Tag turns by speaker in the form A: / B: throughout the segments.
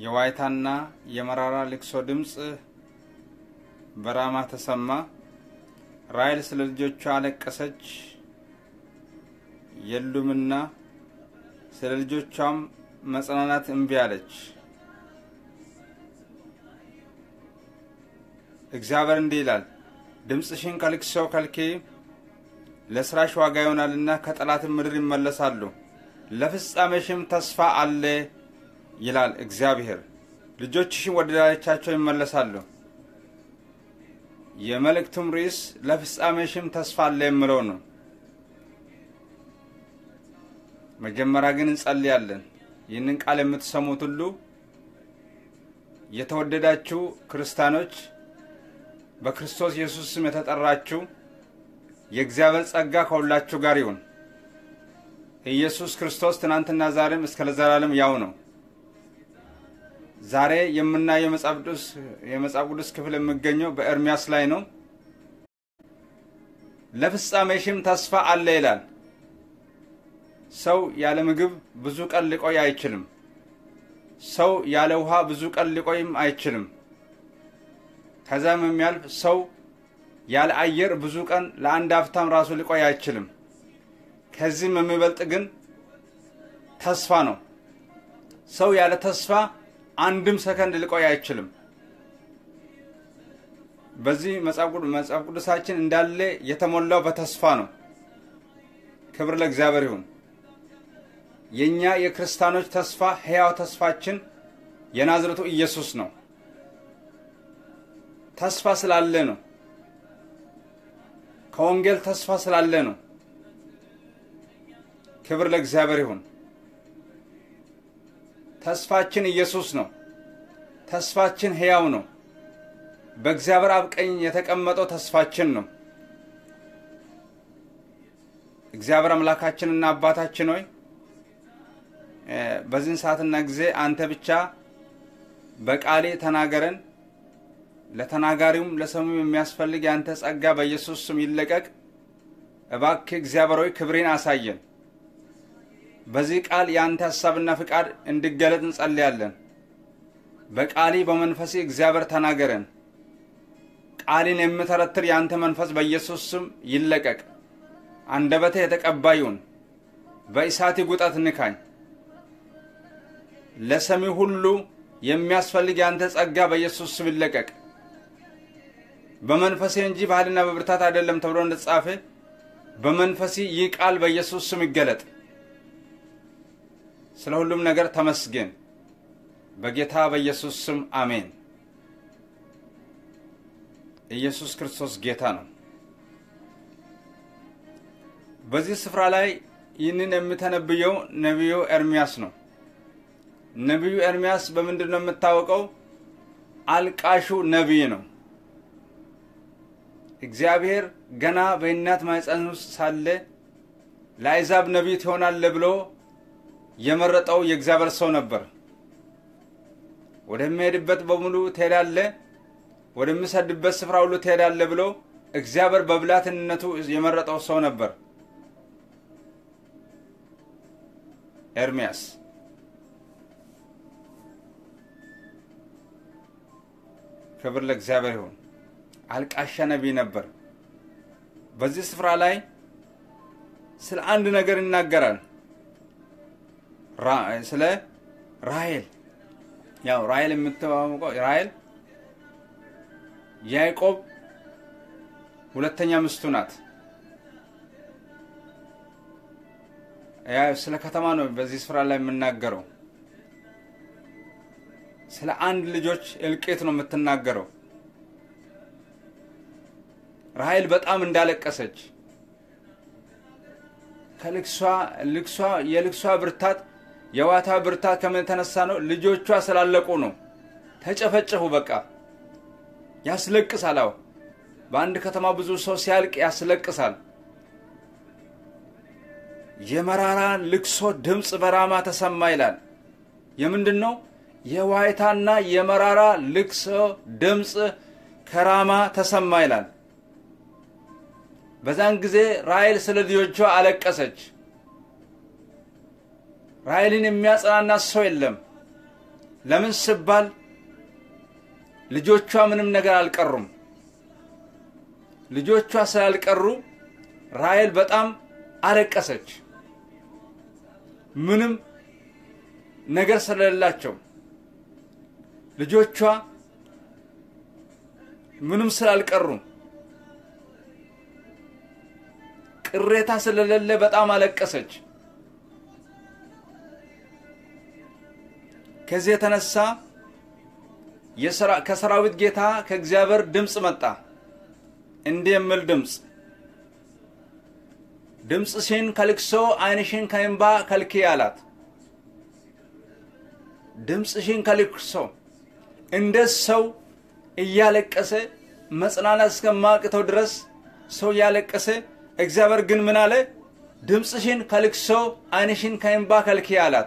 A: የዋይታና የመራራ ልቅሶ ድምፅ በራማ ተሰማ። ራሔል ስለ ልጆቿ አለቀሰች፣ የሉምና ስለ ልጆቿም መጽናናት እምቢ አለች። እግዚአብሔር እንዲህ ይላል፣ ድምፅሽን ከልቅሶ ከልኪ፣ ለስራሽ ዋጋ ይሆናልና ከጠላትም ምድር ይመለሳሉ፣ ለፍጻሜሽም ተስፋ አለ ይላል እግዚአብሔር። ልጆችሽም ወደ ዳርቻቸው ይመለሳሉ። የመልእክቱም ርዕስ ለፍጻሜሽም ተስፋ አለ የምለው ነው። መጀመሪያ ግን እንጸልያለን። ይህንን ቃል የምትሰሙት ሁሉ የተወደዳችሁ ክርስቲያኖች፣ በክርስቶስ ኢየሱስ ስም የተጠራችሁ የእግዚአብሔር ጸጋ ከሁላችሁ ጋር ይሁን። ኢየሱስ ክርስቶስ ትናንትና ዛሬም እስከ ለዘላለም ያው ነው። ዛሬ የምናየው የመጽሐፍ ቅዱስ ክፍል የሚገኘው በኤርሚያስ ላይ ነው። ለፍጻሜሽም ተስፋ አለ ይላል። ሰው ያለ ምግብ ብዙ ቀን ሊቆይ አይችልም። ሰው ያለ ውሃ ብዙ ቀን ሊቆይም አይችልም። ከዛም የሚያልፍ ሰው ያለ አየር ብዙ ቀን ለአንድ አፍታም ራሱ ሊቆይ አይችልም። ከዚህም የሚበልጥ ግን ተስፋ ነው። ሰው ያለ ተስፋ አንድም ሰከንድ ሊቆይ አይችልም። በዚህ መጽሐፍ ቅዱሳችን እንዳለ የተሞላው በተስፋ ነው። ክብር ለእግዚአብሔር ይሁን። የእኛ የክርስቲያኖች ተስፋ ሕያው ተስፋችን የናዝረቱ ኢየሱስ ነው። ተስፋ ስላለ ነው። ከወንጌል ተስፋ ስላለ ነው። ክብር ለእግዚአብሔር ይሁን። ተስፋችን ኢየሱስ ነው። ተስፋችን ሕያው ነው። በእግዚአብሔር አብ ቀኝ የተቀመጠው ተስፋችን ነው። እግዚአብሔር አምላካችንና አባታችን ሆይ በዚህን ሰዓትና ጊዜ አንተ ብቻ በቃሌ ተናገረን። ለተናጋሪውም ለሰሚው የሚያስፈልግ የአንተ ጸጋ በኢየሱስ ስም ይለቀቅ። እባክህ እግዚአብሔር ሆይ ክብሬን አሳየን። በዚህ ቃል የአንተ ሀሳብና ፍቃድ እንዲገለጥ እንጸልያለን። በቃሊ በመንፈሴ እግዚአብሔር ተናገረን። ቃሊን የምተረትር የአንተ መንፈስ በኢየሱስ ስም ይለቀቅ። አንደበቴ የተቀባ ይሁን። በእሳት ጉጠት ንካኝ። ለሰሚ ሁሉ የሚያስፈልግ የአንተ ጸጋ በኢየሱስ ስም ይለቀቅ። በመንፈሴ እንጂ በኃይልና በብርታት አይደለም ተብሎ እንደተጻፈ በመንፈሴ ይህ ቃል በኢየሱስ ስም ይገለጥ። ስለ ሁሉም ነገር ተመስገን። በጌታ በኢየሱስ ስም አሜን። ኢየሱስ ክርስቶስ ጌታ ነው። በዚህ ስፍራ ላይ ይህንን የሚተነብየው ነቢዩ ኤርሚያስ ነው። ነቢዩ ኤርሚያስ በምንድን ነው የምታወቀው? አልቃሹ ነቢይ ነው። እግዚአብሔር ገና በእናት ማኅፀን ውስጥ ሳለ ለአሕዛብ ነቢይ ትሆናለህ ብሎ የመረጠው የእግዚአብሔር ሰው ነበር። ወደሚሄድበት በሙሉ ትሄዳለህ፣ ወደሚሰድበት ስፍራ ሁሉ ትሄዳለህ ብሎ እግዚአብሔር በብላትነቱ የመረጠው ሰው ነበር ኤርሚያስ። ክብር ለእግዚአብሔር ይሁን። አልቃሻ ነቢይ ነበር። በዚህ ስፍራ ላይ ስለ አንድ ነገር ይናገራል። ስለ ራሔል ያው ራሔል የምትዋወቀው ራሔል ያዕቆብ ሁለተኛ ሚስቱ ናት። ስለ ከተማ ነው በዚህ ስፍራ ላይ የምናገረው። ስለ አንድ ልጆች እልቂት ነው የምትናገረው። ራሔል በጣም እንዳለቀሰች ከልቅሷ ልቅሷ የልቅሷ ብርታት የዋታ ብርታት ከምን የተነሳ ነው? ልጆቿ ስላለቁ ነው። ተጨፈጨፉ። በቃ ያስለቅሳል። አዎ በአንድ ከተማ ብዙ ሰው ሲያልቅ ያስለቅሳል። የመራራ ልቅሶ ድምፅ በራማ ተሰማ ይላል። የምንድን ነው? የዋይታና የመራራ ልቅሶ ድምፅ ከራማ ተሰማ ይላል። በዛን ጊዜ ራሔል ስለ ልጆቿ አለቀሰች። ራሔልን የሚያጽናና ሰው የለም። ለምን ስባል ልጆቿ ምንም ነገር አልቀሩም። ልጆቿ ስላልቀሩ ራሔል በጣም አለቀሰች። ምንም ነገር ስለሌላቸው ልጆቿ ምንም ስላልቀሩ ቅሬታ ስለሌለ በጣም አለቀሰች። ከዚህ የተነሳ ከሰራዊት ጌታ ከእግዚአብሔር ድምፅ መጣ። እንዲህ የሚል ድምፅ ድምፅሽን ከልቅሶ ዓይንሽን ከእንባ ከልክዪ አላት። ድምፅሽን ከልቅሶ እንደ ሰው እያለቀሰ መጽናናት እስከማቅተው ድረስ ሰው እያለቀሰ እግዚአብሔር ግን ምን አለ? ድምፅሽን ከልቅሶ ዓይንሽን ከእንባ ከልክዪ አላት።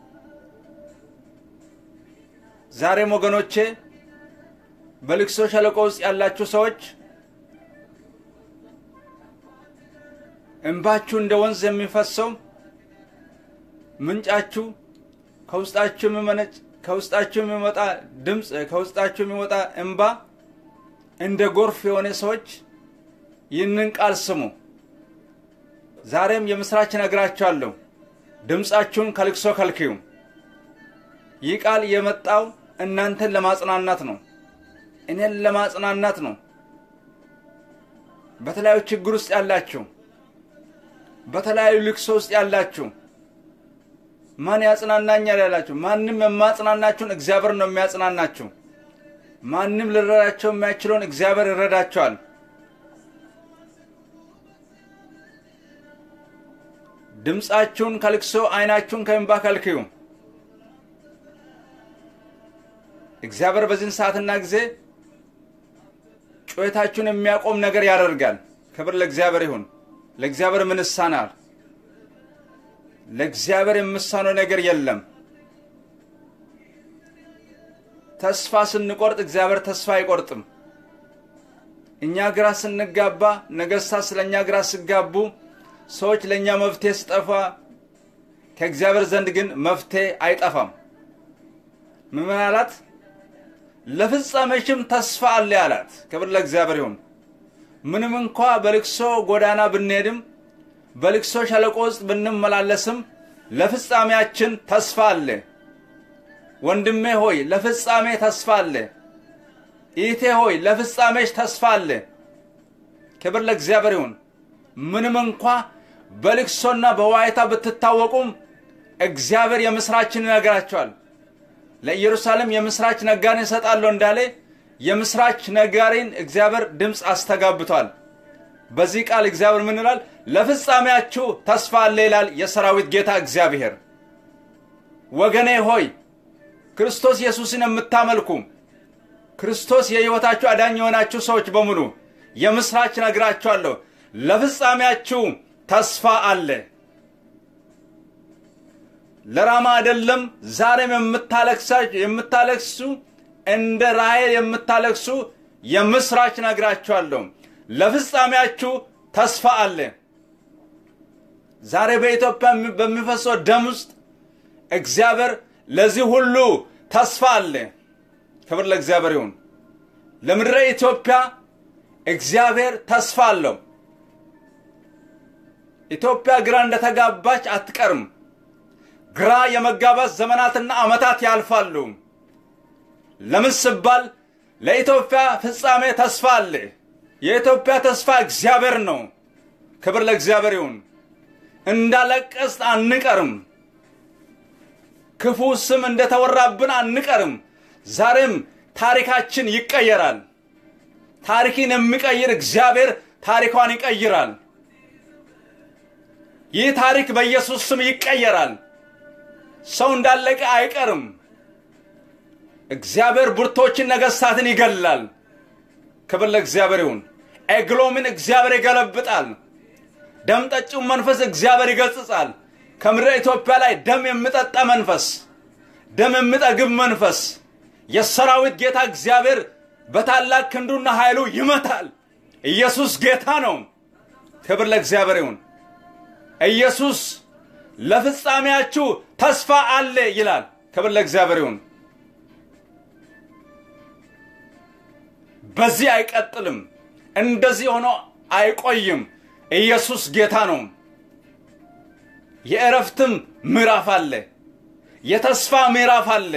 A: ዛሬም ወገኖቼ በልቅሶ ሸለቆ ውስጥ ያላችሁ ሰዎች እንባችሁ እንደ ወንዝ የሚፈሰው ምንጫችሁ ከውስጣችሁ የሚመነጭ ከውስጣችሁ የሚወጣ ድምፅ ከውስጣችሁ የሚወጣ እንባ እንደ ጎርፍ የሆነ ሰዎች ይህንን ቃል ስሙ። ዛሬም የምስራች ነግራችኋለሁ። ድምፃችሁን ከልቅሶ ከልክዩ። ይህ ቃል የመጣው እናንተን ለማጽናናት ነው። እኔን ለማጽናናት ነው። በተለያዩ ችግር ውስጥ ያላችሁ፣ በተለያዩ ልቅሶ ውስጥ ያላችሁ ማን ያጽናናኛል ያላችሁ፣ ማንም የማጽናናችሁን እግዚአብሔር ነው የሚያጽናናችሁ። ማንም ልረዳቸው የማይችለውን እግዚአብሔር ይረዳቸዋል። ድምፃችሁን ከልቅሶ ዓይናችሁን ከእንባ ከልክዩ። እግዚአብሔር በዚህን ሰዓትና ጊዜ ጩኸታችሁን የሚያቆም ነገር ያደርጋል። ክብር ለእግዚአብሔር ይሁን። ለእግዚአብሔር ምን ይሳናል? ለእግዚአብሔር የምሳነው ነገር የለም። ተስፋ ስንቆርጥ እግዚአብሔር ተስፋ አይቆርጥም። እኛ ግራ ስንጋባ፣ ነገሥታት ስለ እኛ ግራ ሲጋቡ፣ ሰዎች ለእኛ መፍትሄ ስጠፋ፣ ከእግዚአብሔር ዘንድ ግን መፍትሄ አይጠፋም። ምን አላት? ለፍጻሜሽም ተስፋ አለ አላት። ክብር ለእግዚአብሔር ይሁን። ምንም እንኳ በልቅሶ ጎዳና ብንሄድም በልቅሶ ሸለቆ ውስጥ ብንመላለስም ለፍጻሜያችን ተስፋ አለ። ወንድሜ ሆይ ለፍጻሜ ተስፋ አለ። ኢቴ ሆይ ለፍጻሜሽ ተስፋ አለ። ክብር ለእግዚአብሔር ይሁን። ምንም እንኳ በልቅሶና በዋይታ ብትታወቁም እግዚአብሔር የምስራችን ይነግራቸዋል። ለኢየሩሳሌም የምስራች ነጋሪን እሰጣለሁ እንዳለ የምስራች ነጋሪን እግዚአብሔር ድምፅ አስተጋብቷል። በዚህ ቃል እግዚአብሔር ምን ይላል? ለፍጻሜያችሁ ተስፋ አለ ይላል የሰራዊት ጌታ እግዚአብሔር። ወገኔ ሆይ ክርስቶስ ኢየሱስን የምታመልኩ ክርስቶስ የሕይወታችሁ አዳኝ የሆናችሁ ሰዎች በሙሉ የምስራች ነግራችኋለሁ። ለፍጻሜያችሁ ተስፋ አለ። ለራማ አይደለም ዛሬም የምታለቅሱ እንደ ራሔል የምታለቅሱ የምስራች ነግራችኋለሁ። ለፍጻሜያችሁ ተስፋ አለ። ዛሬ በኢትዮጵያ በሚፈሰው ደም ውስጥ እግዚአብሔር ለዚህ ሁሉ ተስፋ አለ። ክብር ለእግዚአብሔር ይሁን። ለምድረ ኢትዮጵያ እግዚአብሔር ተስፋ አለው። ኢትዮጵያ ግራ እንደተጋባች አትቀርም። ግራ የመጋባት ዘመናትና ዓመታት ያልፋሉ። ለምን ስባል ለኢትዮጵያ ፍጻሜ ተስፋ አለ። የኢትዮጵያ ተስፋ እግዚአብሔር ነው። ክብር ለእግዚአብሔር ይሁን። እንዳለቀስት አንቀርም። ክፉ ስም እንደተወራብን አንቀርም። ዛሬም ታሪካችን ይቀየራል። ታሪክን የሚቀይር እግዚአብሔር ታሪኳን ይቀይራል። ይህ ታሪክ በኢየሱስ ስም ይቀየራል። ሰው እንዳለቀ አይቀርም። እግዚአብሔር ብርቶችን ነገሥታትን ይገላል። ክብር ለእግዚአብሔር ይሁን። ኤግሎምን እግዚአብሔር ይገለብጣል። ደም ጠጪውን መንፈስ እግዚአብሔር ይገጽጻል። ከምድረ ኢትዮጵያ ላይ ደም የሚጠጣ መንፈስ፣ ደም የሚጠግብ መንፈስ የሰራዊት ጌታ እግዚአብሔር በታላቅ ክንዱና ኃይሉ ይመታል። ኢየሱስ ጌታ ነው። ክብር ለእግዚአብሔር ይሁን። ኢየሱስ ለፍጻሜያችሁ ተስፋ አለ ይላል። ክብር ለእግዚአብሔር ይሁን። በዚህ አይቀጥልም። እንደዚህ ሆኖ አይቆይም። ኢየሱስ ጌታ ነው። የእረፍትም ምዕራፍ አለ። የተስፋ ምዕራፍ አለ።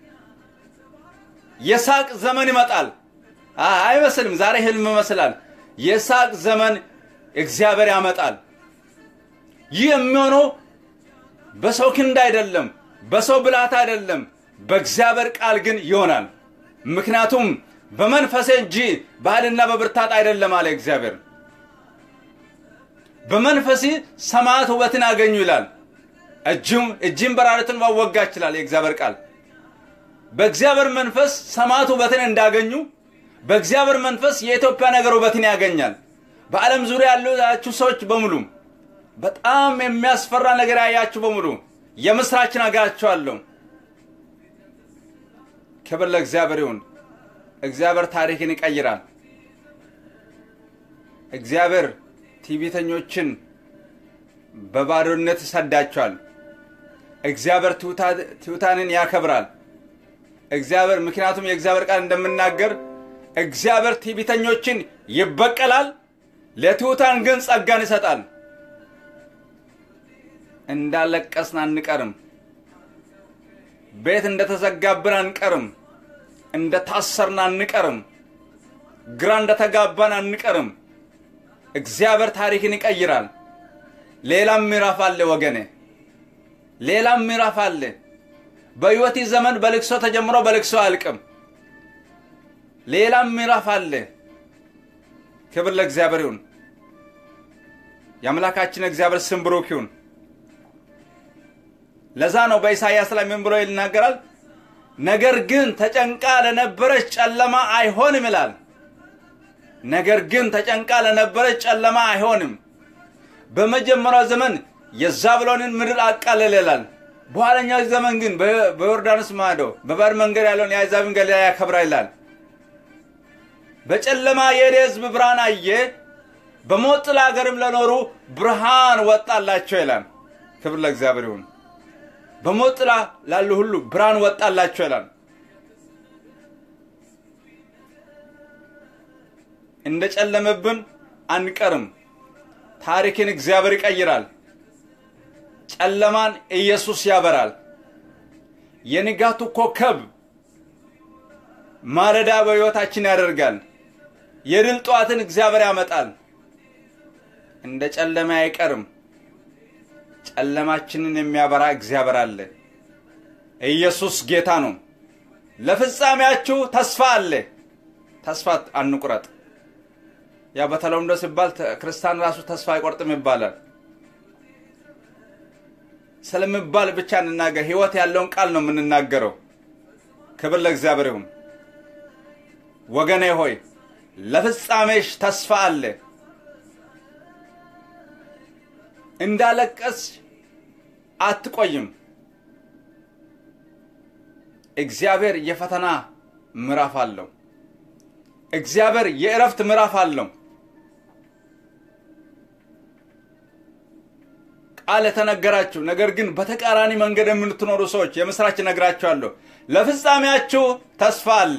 A: የሳቅ ዘመን ይመጣል። አይመስልም። ዛሬ ህልም ይመስላል። የሳቅ ዘመን እግዚአብሔር ያመጣል። ይህ የሚሆነው በሰው ክንድ አይደለም፣ በሰው ብልሃት አይደለም፣ በእግዚአብሔር ቃል ግን ይሆናል። ምክንያቱም በመንፈሴ እንጂ በኃይልና በብርታት አይደለም አለ እግዚአብሔር። በመንፈሴ ሰማያት ውበትን አገኙ ይላል። እጅም እጅም በራሪትን ማወጋ ይችላል የእግዚአብሔር ቃል። በእግዚአብሔር መንፈስ ሰማያት ውበትን እንዳገኙ በእግዚአብሔር መንፈስ የኢትዮጵያ ነገር ውበትን ያገኛል። በዓለም ዙሪያ ያላችሁ ሰዎች በሙሉ በጣም የሚያስፈራ ነገር ያያችሁ በሙሉ የምስራችን አጋችኋለሁ። ክብር ለእግዚአብሔር ይሁን። እግዚአብሔር ታሪክን ይቀይራል። እግዚአብሔር ትዕቢተኞችን በባዶነት ይሰዳቸዋል። እግዚአብሔር ትሑታንን ያከብራል። እግዚአብሔር ምክንያቱም የእግዚአብሔር ቃል እንደምናገር እግዚአብሔር ትዕቢተኞችን ይበቀላል፣ ለትሑታን ግን ጸጋን ይሰጣል። እንዳለቀስን አንቀርም። ቤት እንደተዘጋብን አንቀርም። እንደታሰርን አንቀርም። ግራ እንደተጋባን አንቀርም። እግዚአብሔር ታሪክን ይቀይራል። ሌላም ምዕራፍ አለ ወገኔ፣ ሌላም ምዕራፍ አለ። በሕይወት ዘመን በልቅሶ ተጀምሮ በልቅሶ አያልቅም። ሌላም ምዕራፍ አለ። ክብር ለእግዚአብሔር ይሁን። የአምላካችን እግዚአብሔር ስም ብሩክ ይሁን። ለዛ ነው በኢሳይያስ ላይ ምን ብሎ ይናገራል? ነገር ግን ተጨንቃ ለነበረች ጨለማ አይሆንም ይላል። ነገር ግን ተጨንቃ ለነበረች ጨለማ አይሆንም። በመጀመሪያው ዘመን የዛብሎንን ምድር አቃለለ ይላል። በኋለኛው ዘመን ግን በዮርዳኖስ ማዶ በባህር መንገድ ያለውን የአሕዛብን ገሊላ ያከብራል ይላል። በጨለማ የሄደ ሕዝብ ብርሃን አየ፣ በሞት ጥላ አገርም ለኖሩ ብርሃን ወጣላቸው ይላል። ክብር ለእግዚአብሔር ይሁን። በሞት ጥላ ላሉ ሁሉ ብርሃን ወጣላቸው ይላል። እንደ ጨለመብን አንቀርም። ታሪክን እግዚአብሔር ይቀይራል። ጨለማን ኢየሱስ ያበራል። የንጋቱ ኮከብ ማለዳ በሕይወታችን ያደርጋል። የድል ጠዋትን እግዚአብሔር ያመጣል። እንደ ጨለማ አይቀርም። ጨለማችንን የሚያበራ እግዚአብሔር አለ። ኢየሱስ ጌታ ነው። ለፍጻሜያችሁ ተስፋ አለ። ተስፋ አንቁረጥ። ያ በተለምዶ ሲባል ክርስቲያን ራሱ ተስፋ አይቆርጥም ይባላል። ስለሚባል ብቻ እንናገር። ሕይወት ያለውን ቃል ነው የምንናገረው። ክብር ለእግዚአብሔር ይሁን። ወገኔ ሆይ ለፍጻሜሽ ተስፋ አለ። እንዳለቀስ አትቆይም። እግዚአብሔር የፈተና ምዕራፍ አለው። እግዚአብሔር የእረፍት ምዕራፍ አለው። ቃል የተነገራችሁ ነገር ግን በተቃራኒ መንገድ የምትኖሩ ሰዎች የምስራች እነግራችኋለሁ። ለፍጻሜያችሁ ተስፋ አለ።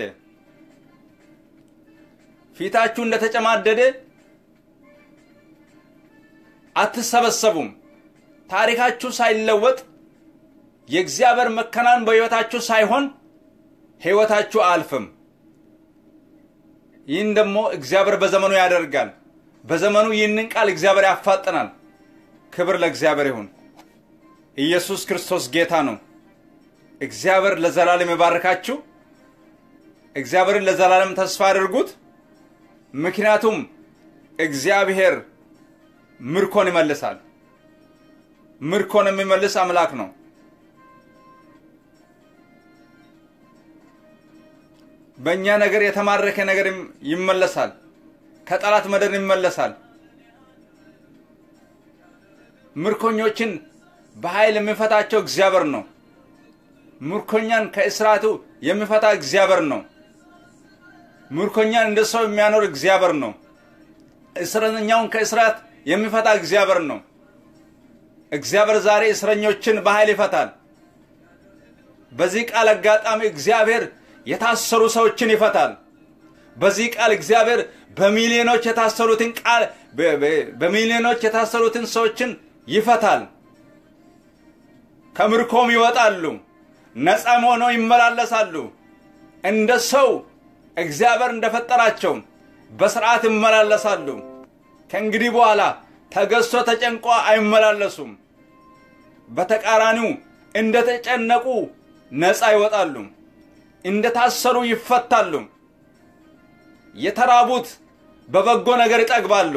A: ፊታችሁ እንደተጨማደደ አትሰበሰቡም። ታሪካችሁ ሳይለወጥ የእግዚአብሔር መከናን በሕይወታችሁ ሳይሆን ሕይወታችሁ አልፍም። ይህን ደግሞ እግዚአብሔር በዘመኑ ያደርጋል። በዘመኑ ይህንን ቃል እግዚአብሔር ያፋጥናል። ክብር ለእግዚአብሔር ይሁን። ኢየሱስ ክርስቶስ ጌታ ነው። እግዚአብሔር ለዘላለም ይባርካችሁ። እግዚአብሔርን ለዘላለም ተስፋ አድርጉት። ምክንያቱም እግዚአብሔር ምርኮን ይመልሳል። ምርኮን የሚመልስ አምላክ ነው። በእኛ ነገር የተማረከ ነገር ይመለሳል። ከጠላት መደር ይመለሳል። ምርኮኞችን በኃይል የሚፈታቸው እግዚአብሔር ነው። ምርኮኛን ከእስራቱ የሚፈታ እግዚአብሔር ነው። ምርኮኛን እንደ ሰው የሚያኖር እግዚአብሔር ነው። እስረኛውን ከእስራት የሚፈታ እግዚአብሔር ነው። እግዚአብሔር ዛሬ እስረኞችን በኃይል ይፈታል። በዚህ ቃል አጋጣሚ እግዚአብሔር የታሰሩ ሰዎችን ይፈታል። በዚህ ቃል እግዚአብሔር በሚሊዮኖች የታሰሩትን ቃል በሚሊዮኖች የታሰሩትን ሰዎችን ይፈታል። ከምርኮም ይወጣሉ። ነፃም ሆነው ይመላለሳሉ። እንደ ሰው እግዚአብሔር እንደፈጠራቸው በስርዓት ይመላለሳሉ። ከእንግዲህ በኋላ ተገዝቶ ተጨንቆ አይመላለሱም። በተቃራኒው እንደተጨነቁ ነፃ ይወጣሉ። እንደታሰሩ ይፈታሉ። የተራቡት በበጎ ነገር ይጠግባሉ።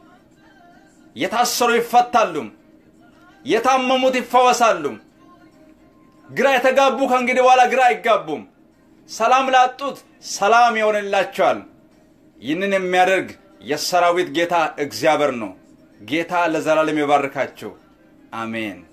A: የታሰሩ ይፈታሉ። የታመሙት ይፈወሳሉ። ግራ የተጋቡ ከእንግዲህ በኋላ ግራ አይጋቡም። ሰላም ላጡት ሰላም ይሆንላቸዋል። ይህንን የሚያደርግ የሰራዊት ጌታ እግዚአብሔር ነው። ጌታ ለዘላለም ይባርካቸው። አሜን።